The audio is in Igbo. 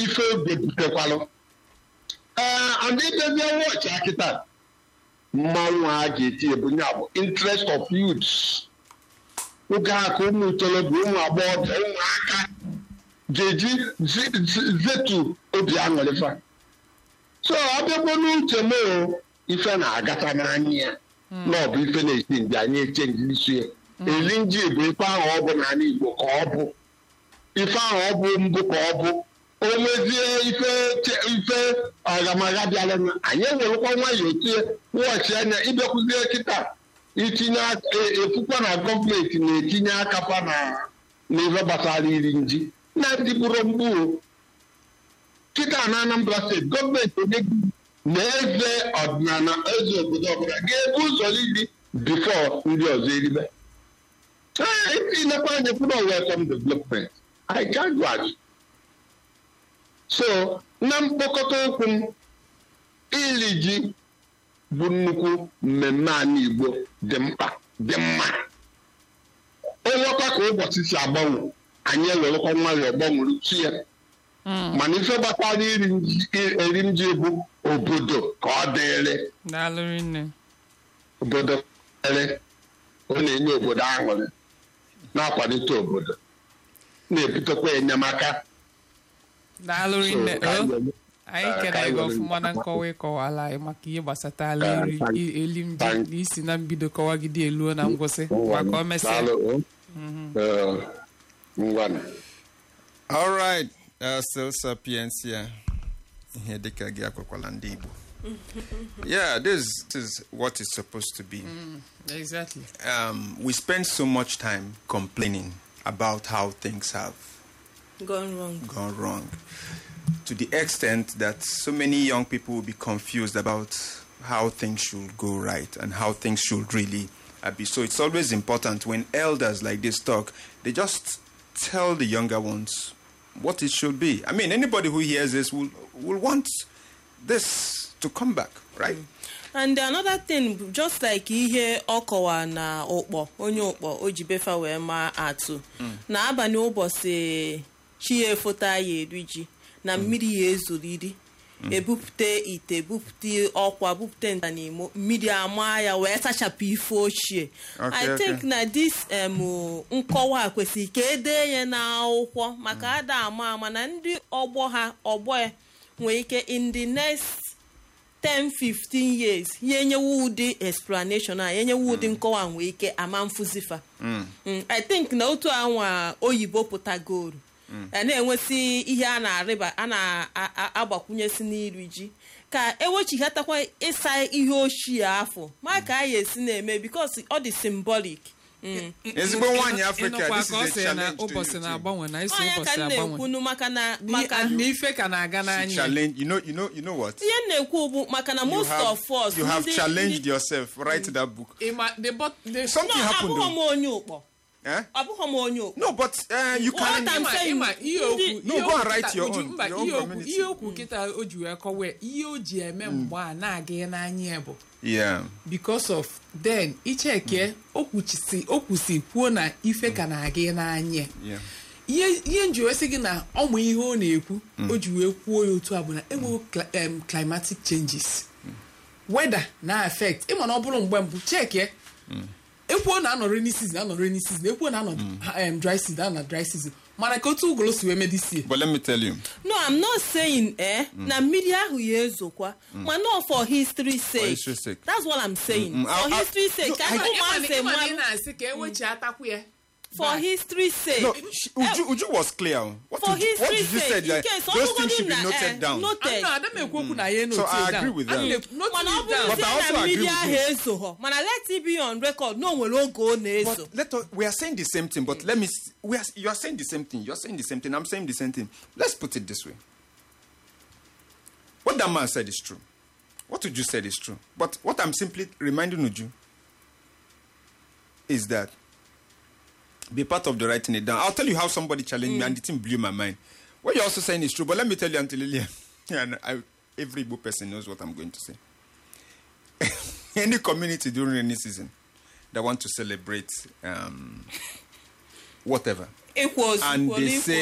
ife oge butekwalụ ee and ịbịazie wọchị akịta mmanwụ a ga-eti ebunye bụ interest of youths oge a ka ụmụ itorobịa ụmụ agbọghọbịa ụmụaka ga-eji zi- zi- zetu obi aṅụrịfa so ọbịagbo n'uche m o, ife na-agata n'anya ya na ọ bụ ife na-esi nji anyị echenji isi ya eri nji bụ ife ahụ ọ bụ n'ala Igbo ka ọ bụ ife ahụ ọ bụ mbụ ka ọ bụ o nwezie ife che- ife ọgamaga bịara na anyị ewerekwa nwayọọ tie wọchị anya ịbịakwuzie kịta itinye aka- e- efukwa na gọọmenti na-etinye aka fa na n'ife gbasara iri nji na ndị bụrụ mgbu o. kịta na Anambra steeti gọọmenti onye na eze ọdịnala eze obodo ọbụla ga-ebu ụzọ iri bifo ndị ọzọ eribe ee itinekwa anya kwuru welcome development I can't do it. so na mkpokọta okwu m iri ji bụ nnukwu mmemme ala Igbo dị mkpa dị mma onwekwa ka ụbọchị si agbanwe anyị ewerekwa nwayọọ gbanwere chi ya mana ife gbasara iri nji eri nji bụ obodo ka ọ dịrị daalụ rinne obodo dịrị ọ na-enye obodo aṅụrị na-akwalite obodo na-ebutekwa enyemaka daalụ rinne So, ka anyị o were- anyị eh, kere ka anyị gị were- ọfụma na nkọwa ịkọwala anyị maka ihe gbasatala Eh, eri thank- i- elim ji thank- na isi na mbido kọwagide eluo na ngwụsị maka o mesịa Daalụ, o. Eh, ngwanụ. All right, uh, still sapientia. Ihe dịka gị akwakwala ndị Igbo. Yeah, this, this is what it's supposed to be. exactly Um, we spend so much time complaining about how things have gone wrong gone wrong to the extent that so many young people will be confused about how things should go right and how things should really uh, be. So it's always important when elders like this talk, they just tell the younger ones what it should be. I mean, anybody who hears this will, will want this to come back, right? and another thing bụ just like ihe ọ kọwa na ụkpọ onye ụkpọ o ji befa wee maa atụ na abalị ụbọchị chi ya efota ya eri ji na mmiri ya ezoriri ebupụta ite bupụta ọkwa bupụta nta n'imo mmiri ama ya wee sachapụ ife ochie Okay, i think okay. na dis em nkọwa a kwesịrị ka edee ya n'akwụkwọ maka ada ama ama na ndị ọgbọ ha ọgbọ ya nwere ike in the next 10 15 years ya enyewe ụdị explanation a ya enyewe ụdị nkọwa nwee ike ama mfụzifa Mm, i think na otu anwa oyibo pụtagoro a na-enwesị ihe a na-arịba a na-agbakwunyesi n'iri ji ka ewechigatakwa ịsa ihe ochie afọ ma ka a esi na-eme because ọ dị symbolic Mm. ezigbo nwaanyị Africa, ịnụkwa this ka ọ is a sị na challenge to ụbọchị you too. na-agbanwe na isi Onye ka ụbọchị m agbanwe na-ekwunu maka na Ni- maka na ife ka na-aga n'anya Challenge, you know, you know, you know what? ihe m na-ekwu bụ maka na You most have, of us you have ndị- challenged ndị- yourself. Write that book. Ịma, the bot- the- Something No, happened. abụghọ m though. onye ụkpọ Eh? abụghọ m onye ụkpọ No, but uh, you What can. I'm Ịma- saying, ịma ihe okwu ndị- No, ihe go okwu and write kịta- your Uju, own- mba, your own ihe okwu- community. ihe okwu kịta o ji wee kọwa ihe o ji eme mgbe a na-aga ya n'anya ya bụ Yeah. because of then icheke okwuchisi okwusi kwuo na ife ka na-aga ya n'anya Yeah. ihe ihe nji wee sị gị na ọmụ ihe ọ na-ekwu o ji wee kwuo ya otu a bụ na enweghị cli- em, climatic changes weather na affect ịma na ọ bụrụ mgbe mbụ chekie ekwuo na anọ rainy season anọ rainy season ekwuo na anọ em, dry season anọ dry season mana ka otu ugolo si wee medisie But let me tell you. no i'm not saying eh na mmiri ahụ ya ezokwa ma no for history sake history sake. that's what i'm saying Mm, mm, for I- I- history sake no, ka I- ụmụazị ịma na ị mmanụ na-asị ka ewechi atakwu ya for Back. history sake No, she, Uju, Uju was clear. What, for Uju, what history did you say? sake in Like, case those ọbụgodu things should be na, noted eh, down. noted. ana ada m ekwu okwu na ya So I agree with that. mana ọ bụrụzie But I also na agree mmiri with ahụ you. ezoghọ mana let it be on record na o nwere oge ọ na-ezo But let us, we are saying the same thing. But let me. s- We are. You are saying the same thing. You are saying the same thing. I'm saying the same thing. Let's put it this way. What that man said is true. What Uju said is true. But what I'm simply reminding Uju is that be part of the writing it down. I'll tell you how somebody challenged me and the thing blew my mind. What you're also saying is true, but let me tell you, Auntie Lillian, and I, every Igbo person knows what I'm going to say. Any community during any season that want to celebrate um, whatever, equals and they equally say